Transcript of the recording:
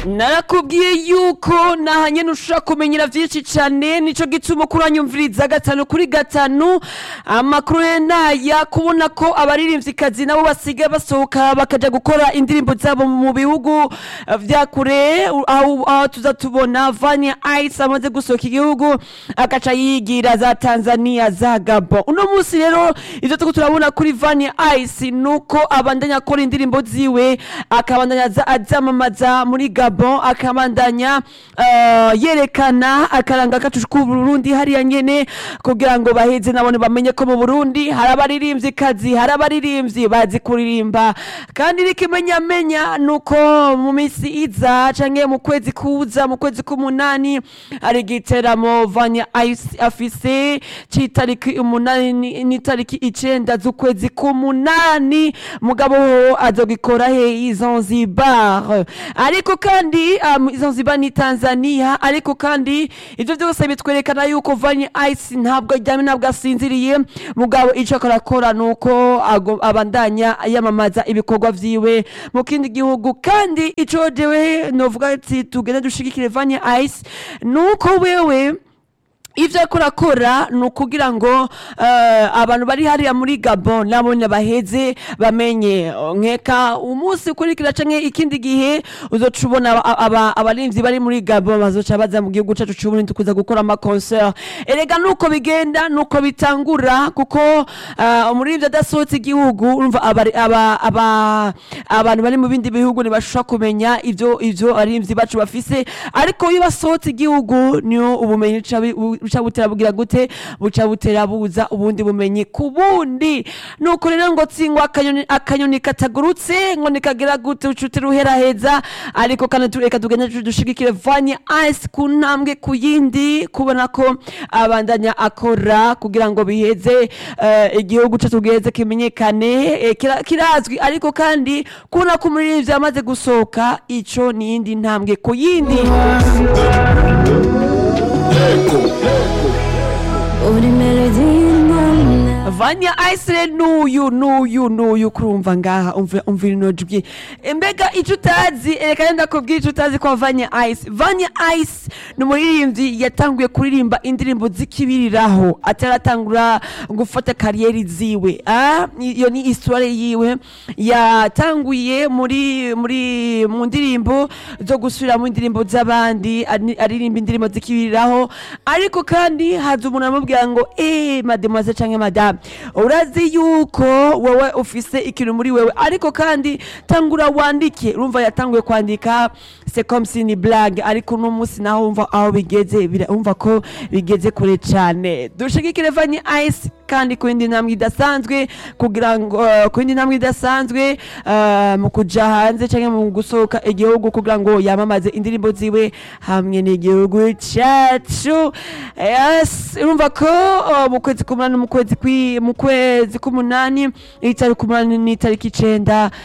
narakubwiye yuko nahanye ntushobora kumenyera byinshi cyane nico gituma ukura nyumviriza gatanu kuri gatanu amakuru ye naya kubona ko abaririmvyikazi nabo basigaye basohoka bakaja gukora indirimbo zabo mu bihugu eh, vya kure aho aho tuza tubona Vania Ice amaze gusohoka igihugu agaca yigira za Tanzania za Gabon uno munsi rero ivyo tuko turabona kuri Vania Ice nuko abandanya akora indirimbo ziwe akabandanya aza- azamamaza muri Gabon akabandanya eh, yerekana akaranga kacu k'Uburundi hariya nyene kugira ngo baheze nabone bamenye ko mu Burundi hari abaririmbyi kazi hari abaririmbyi bazi kuririmba kandi n'ikimenyamenya nuko mu minsi iza canke mu kwezi kuza mu kwezi k'umunani hari igiteramo Vanya Ice afise c'itariki umunani ni- n'itariki icenda z'ukwezi k'umunani mugabo ho azogikora he i Zanzibar ariko kandi um, Zanzibar ni Tanzania ariko kandi ivyo vyose bitwerekana yuko Vanya Ice ntabwo aryamye ntabwo asinziriye mugabo ico akorakora nuko ago- abandanya yamamaza ibikorwa vyiwe mu kindi gihugu kandi ico jewe novuga ati tugende dushigikire Vanya Ice nuko wewe ivyo ariko arakora ni ukugira ngo eh, abantu bari hariya muri gabon nabone baheze bamenye nkeka umunsi ukurikira canke ikindi gihe uzoca ubona aba- aba- abarimvyi bari muri gabon bazoca baza mu gihugu cacu c'uburundi kuza gukora amaconcert erega nuko bigenda nuko bitangura kuko eh, umuririmbyi adasohotse igihugu urumva abari- aba- aba- abantu bari mu bindi bihugu ntibashobora kumenya ivyo ivyo abarimvyi bacu bafise ariko iyo basohotse igihugu niyo ubumenyi buca bi- bu- buca butera bugira gute buca butera buza ubundi bumenyi ku bundi nuko rero ngo tsingwa akanyoni akanyoni katagurutse ngo nikagira gute ucuti ruheraheza ariko kandi tu- reka tugende tu- dushigikire vanye ice ku ntambwe ku yindi kubona ko abandanya akora kugira ngo biheze eh, igihugu cacu giheze kimenyekane eh, kira- kirazwi ariko kandi kubona ko umuririmbyi yamaze gusohoka ico ni iyindi ntambwe ku yindi uri melody y'inana vanya ice nuyu nuyu nuyu kurumva ngaha umva umva ino jwi mbega ico utazi reka ndakubwira ico utazi kwa vanya ice vanya ice ni umuririmbyi yatanguye kuririmba indirimbo zikibiriraho ataratangura gufata kariyeri ziwe ah, iyo ni histoire yiwe yatanguye muri muri mu ndirimbo zo gusubiramo indirimbo z'abandi ari- aririmba indirimbo zikibiriraho ariko kandi haza umuntu amubwira ngo eh mademoiselle canke madame urazi yuko wowe ufise ikintu muri wewe ariko kandi tangura wandike urumva yatanguye kwandika c'est comme si ni blague ariko uno munsi naho umva aho bigeze bira- umva ko bigeze kure cane dushigikire vanye ice kandi ku yindi ntambwe idasanzwe kugira ngo eh, ku yindi ntambwe idasanzwe eh, mu kuja hanze canke mu gusohoka igihugu kugira ngo yamamaze indirimbo ziwe hamwe n'igihugu cacu yes urumva ko eh, mu kwezi k'umunani mu kwezi kwi- mu kwezi k'umunani itariki umunani n'itariki icenda